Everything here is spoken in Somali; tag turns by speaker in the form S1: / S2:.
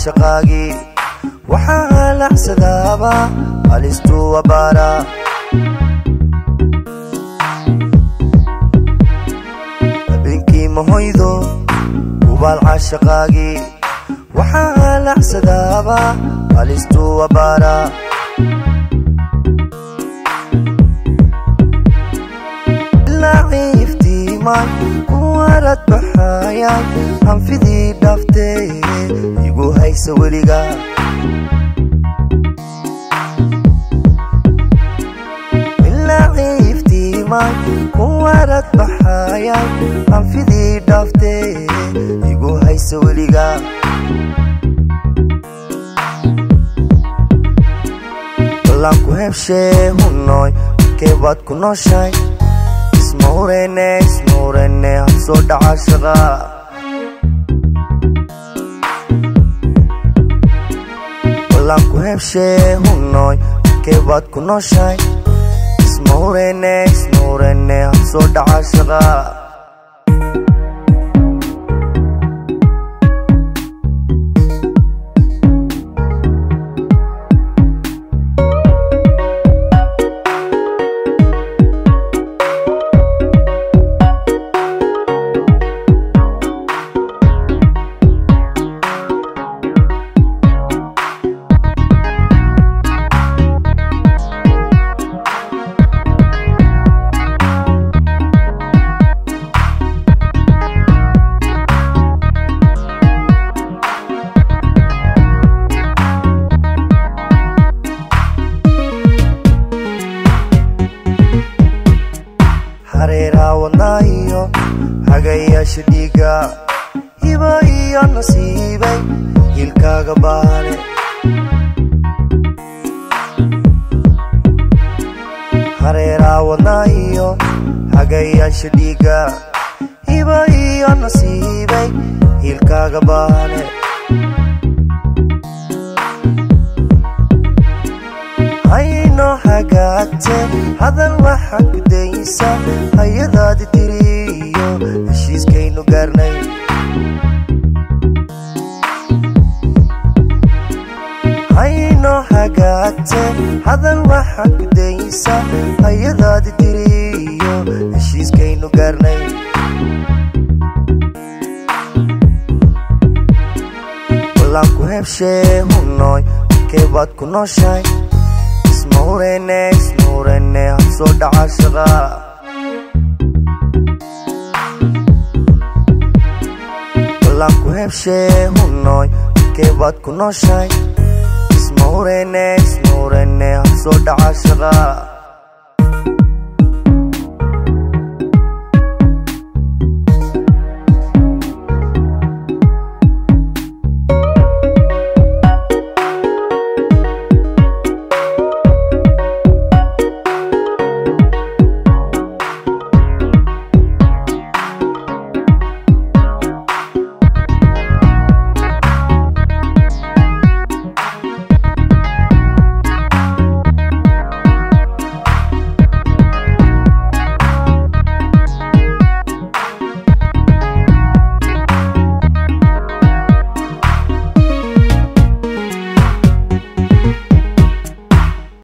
S1: caashaqaagii waxaa halacsadaaba halistuu abaara habeenkii mahoydo hubaal caashaqaagii waxaa halacsadaaba halistuu abaara laciiftiimaan kuwarad baxayaan hanfidii dhaaftee igu haysa weliga laciiftiimaan kuwarad baxayaan hanfidii dhaaftee igu haysa weliga ballanku hebshee hunoy keebaad ku nooshay ismahurene ismahurene habsoo dhaca shaqa ballanku hebshee hunoy keebaad ku nooshay ismahurene ismahurene habsoo dhaca shaqa hareeraha wadnaa iyo hagayaasha dhiiga hiba iyo nasiibay hilkaaga baale hareeraha wadnaa iyo hagayaasha dhiiga hiba iyo nasiibay hilkaaga baale hayno hagaagte hadal waxa gudaysa hayadaadi tiriyo heshiiskaynu gaarnay hayno hagaagte hadal waxa gudaysa hayadaadi tiriyo heshiiskaynu gaarnay ballanku hebshee hunoy keebaad ku nooshay ismahurene ismahurene habsoo dhaca shaqa ballanku hebshee hunoy keebaad ku nooshay ismahurene ismahurene habsoo dhaca shaqa